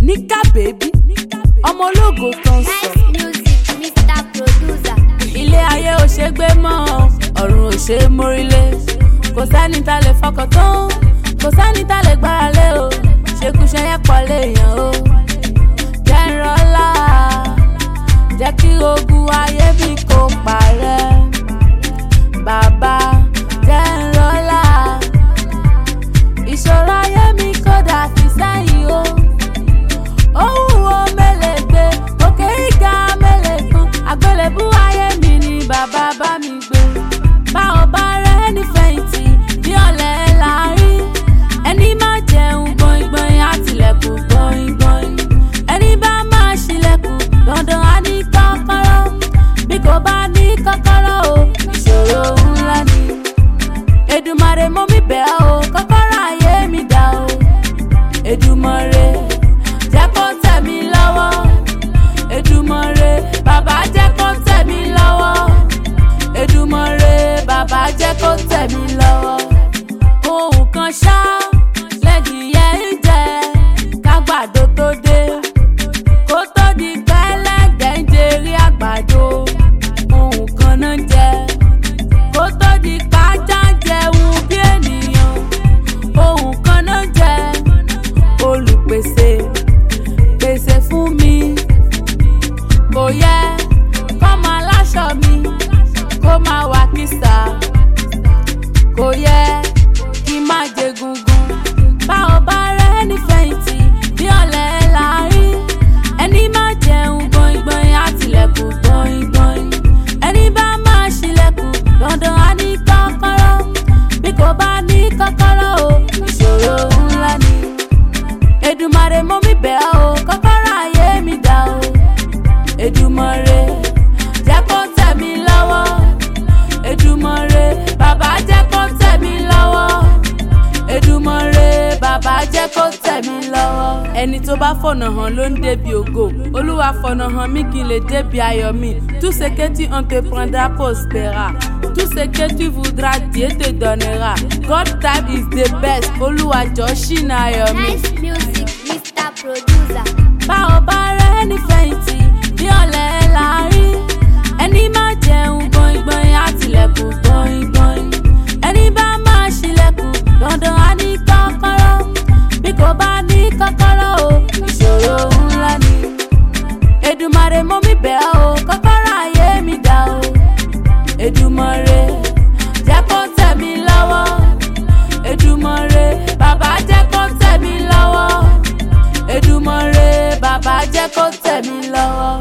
níkà bèbí ọmọ ológo tó ń sọ. Nice music, Mr. Producer. ilé ayé ò ṣe gbé mọ́ ọ̀run ò ṣe mórílé kò sẹ́ni tá lè fọkàn tán kò sẹ́ni tá lè gbára lé o ṣekúṣe yẹn pọ̀ léèyàn o jẹ́ ń rọ́lá jẹ́ kí ogun ayé mi kó parẹ́ bàbá jẹ́ ń rọ́lá ìṣòro ayé mi kó dà fi sẹ́yìn o ohun wo mẹ́lẹ̀ gbé òkè ìga mẹ́lẹ̀ kan àgbélébú ayé mi ni bàbá bá mi gbé bá ò bá rẹ ní fẹ̀yìntì bí ọ̀lẹ́ là ń rí ẹni má jẹun gbọ̀ngbọ̀n àtìlẹ́kùn gbọ̀ngbọ̀n ẹni bá máa ṣílẹ̀kùn dandan á ní kọ́kọ́rọ́ bí kò bá ní kọ́kọ́rọ́ o ìṣòro ńlá ni Èdùmàrè mọ́ mi bẹ̀ ọ́ o kọ́kọ́rọ́ ayé mi dà o Èdùmàrè jẹ́ kó tẹ̀ mí lọ́wọ́ Èdùmàrè bàbá jẹ́ kó tẹ̀ mí lọ́wọ́ Èdùmàrè bàbá jẹ́ kó tẹ̀ mí lọ́wọ́ ohun kan ṣá lẹ́dìyẹ ń jẹ kágbàdo tó dé kó tó di pẹ́lẹ́dẹ̀ ń jerí àgbàdo ohun kan náà ń jẹ kó tó di pàjá ń jẹun bí ènìyàn ohun kan náà ń jẹ olùpèsè pèsè fún mi kò yẹ kọ́mọ aláṣọ mi kó máa wà kìsà kò yẹ kí n má jẹ gungun bá ò bá rẹ ní fẹ̀yìntì bí ọ̀lẹ́ là ń rí ẹni má jẹun gbọ̀ngbọ̀n àtìlẹ́kùn gbọ̀ngbọ̀n ẹni bá máa ṣílẹ̀kùn dandan á ní kọ́kọ́rọ́ bí kò bá ní kọ́kọ́rọ́ o ìṣòro ńlá ni Èdùmàrè mọ́ mi bẹ̀ ọ́ o kọ́kọ́rọ́ ayé mi dà o Èdùmàrè jẹ́ kó tẹ̀ mí lọ́wọ́ Èdùmàrè bàbá jẹ́ kó tẹ̀ mí lọ́wọ́ Èdùmàrè bàbá jẹ́ kó tẹ̀ mí lọ́wọ́. ẹni tó bá fọ̀nà hàn ló ń débi ògo olúwa fọ̀nà hàn mí kí n lè débi ayọ̀ mi tout ce que tu entreprendras prospérera tout ce que tu voudras Dieu te donnera God time is the best olúwa jọ ṣìnà ayọ̀ mi. Nice music, Mr. Producer. bá ò bá rẹ ní fẹ̀yìntì bí ọ̀lẹ́ là ń rí ẹni má jẹun gbọ̀ngbọ̀n àtìlẹ́kùn gbọ̀ngbọ̀n ẹni bá máa ṣílẹ̀kùn dandan á ní kọ́kọ́rọ́ bí kò bá ní kọ́kọ́rọ́ o ìṣòro ńlá ni Èdùmàrè mọ́ mi bẹ̀ ọ́ o kọ́kọ́rọ́ ayé mi dà o Èdùmàrè jẹ́ kó tẹ̀ mí lọ́wọ́ Èdùmàrè bàbá jẹ́ kó tẹ̀ mí lọ́wọ́ Èdùmàrè bàbá jẹ́ kó tẹ̀ mí lọ́wọ́.